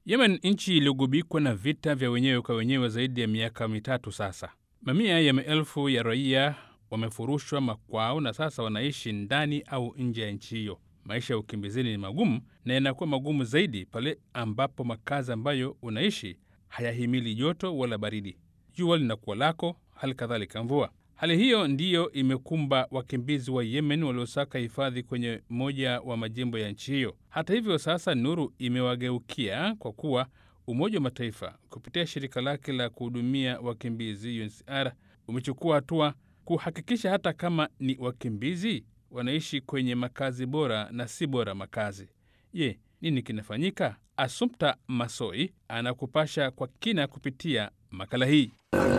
Yemen, nchi iliyogubikwa na vita vya wenyewe kwa wenyewe zaidi ya miaka mitatu sasa. Mamia ya maelfu ya raia wamefurushwa makwao na sasa wanaishi ndani au nje ya nchi hiyo. Maisha ya ukimbizini ni magumu na yanakuwa magumu zaidi pale ambapo makazi ambayo unaishi hayahimili joto wala baridi. Jua linakuwa lako, hali kadhalika mvua. Hali hiyo ndiyo imekumba wakimbizi wa Yemen waliosaka hifadhi kwenye moja wa majimbo ya nchi hiyo. Hata hivyo, sasa nuru imewageukia kwa kuwa Umoja wa Mataifa kupitia shirika lake la kuhudumia wakimbizi UNHCR umechukua hatua kuhakikisha hata kama ni wakimbizi wanaishi kwenye makazi bora na si bora makazi. Je, nini kinafanyika? Assumpta Masoi anakupasha kwa kina kupitia makala hii.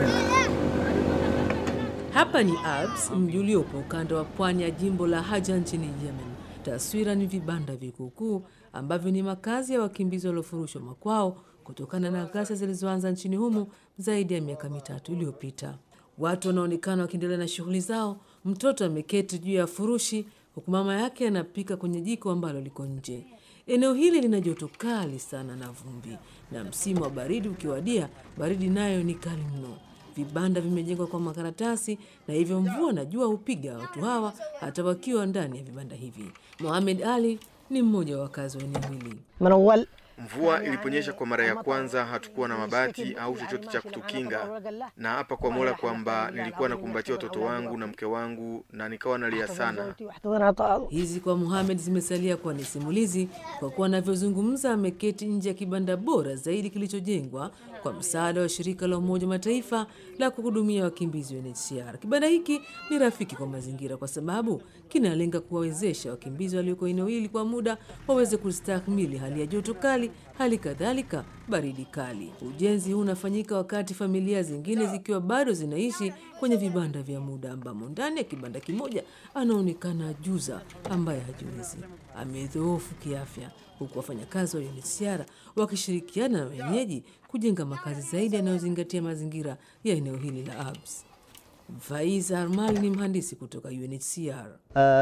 Hapa ni Abs, mji uliopo ukanda wa pwani ya jimbo la Haja nchini Yemen. Taswira ni vibanda vikuukuu ambavyo ni makazi ya wakimbizi waliofurushwa makwao kutokana na ghasia zilizoanza nchini humo zaidi ya miaka mitatu iliyopita. Watu wanaonekana wakiendelea na shughuli zao. Mtoto ameketi juu ya furushi huku mama yake anapika kwenye jiko ambalo liko nje. Eneo hili lina joto kali sana na vumbi, na msimu wa baridi ukiwadia, baridi nayo ni kali mno. Vibanda vimejengwa kwa makaratasi na hivyo mvua na jua hupiga watu hawa hata wakiwa ndani ya vibanda hivi. Mohamed Ali ni mmoja wa wakazi wa eneo hili. Mvua iliponyesha kwa mara ya kwanza, hatukuwa na mabati au chochote cha kutukinga, na hapa kwa Mola kwamba nilikuwa nakumbatia watoto wangu na mke wangu na nikawa nalia sana. Hizi kwa Mohamed zimesalia kuwa ni simulizi, kwa kuwa anavyozungumza ameketi nje ya kibanda bora zaidi kilichojengwa kwa msaada wa shirika la Umoja Mataifa la kuhudumia wakimbizi UNHCR. Kibanda hiki ni rafiki kwa mazingira kwa sababu kinalenga kuwawezesha wakimbizi walioko eneo hili kwa muda waweze kustahimili hali ya joto kali, hali kadhalika baridi kali. Ujenzi huu unafanyika wakati familia zingine zikiwa bado zinaishi kwenye vibanda vya muda, ambamo ndani ya kibanda kimoja anaonekana ajuza ambaye hajiwezi, amedhoofu kiafya, huku wafanyakazi wa UNHCR wakishirikiana na wenyeji kujenga makazi zaidi yanayozingatia mazingira ya eneo hili la Abs. Faiz Armal ni mhandisi kutoka UNHCR.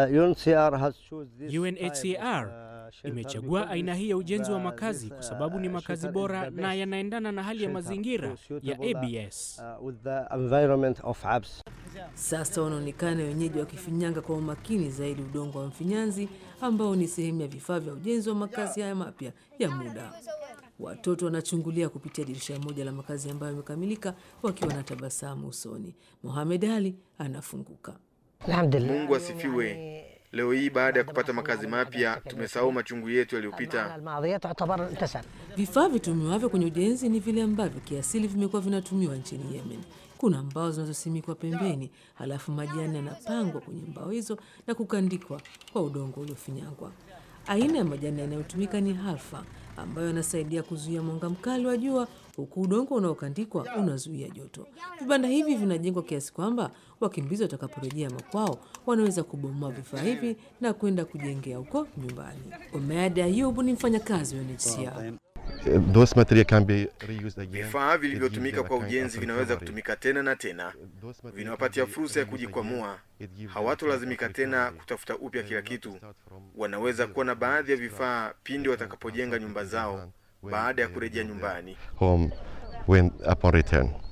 UNHCR imechagua aina hii ya ujenzi wa makazi kwa sababu ni makazi bora na yanaendana na hali ya mazingira ya ABS. Sasa wanaonekana wenyeji wakifinyanga kwa umakini zaidi udongo wa mfinyanzi ambao ni sehemu ya vifaa vya ujenzi wa makazi haya mapya ya muda. Watoto wanachungulia kupitia dirisha moja la makazi ambayo yamekamilika wakiwa na tabasamu usoni. Mohamed Ali anafunguka. Mungu asifiwe. Leo hii baada ya kupata makazi mapya tumesahau machungu yetu yaliyopita. Vifaa vitumiwavyo kwenye ujenzi ni vile ambavyo kiasili vimekuwa vinatumiwa nchini Yemen. Kuna mbao zinazosimikwa pembeni, halafu majani yanapangwa kwenye mbao hizo na kukandikwa kwa udongo uliofinyangwa. Aina ya majani yanayotumika ni halfa ambayo yanasaidia kuzuia mwanga mkali wa jua, huku udongo unaokandikwa unazuia joto. Vibanda hivi vinajengwa kiasi kwamba wakimbizi watakaporejea makwao wanaweza kubomoa vifaa hivi na kwenda kujengea huko nyumbani. Omead Ayub ni mfanyakazi wa UNHCR. Vifaa vilivyotumika kwa ujenzi vinaweza kutumika tena na tena, vinawapatia fursa ya kujikwamua. Hawatolazimika tena kutafuta upya kila kitu. Wanaweza kuwa na baadhi ya vifaa pindi watakapojenga nyumba zao baada ya kurejea nyumbani. home when upon return.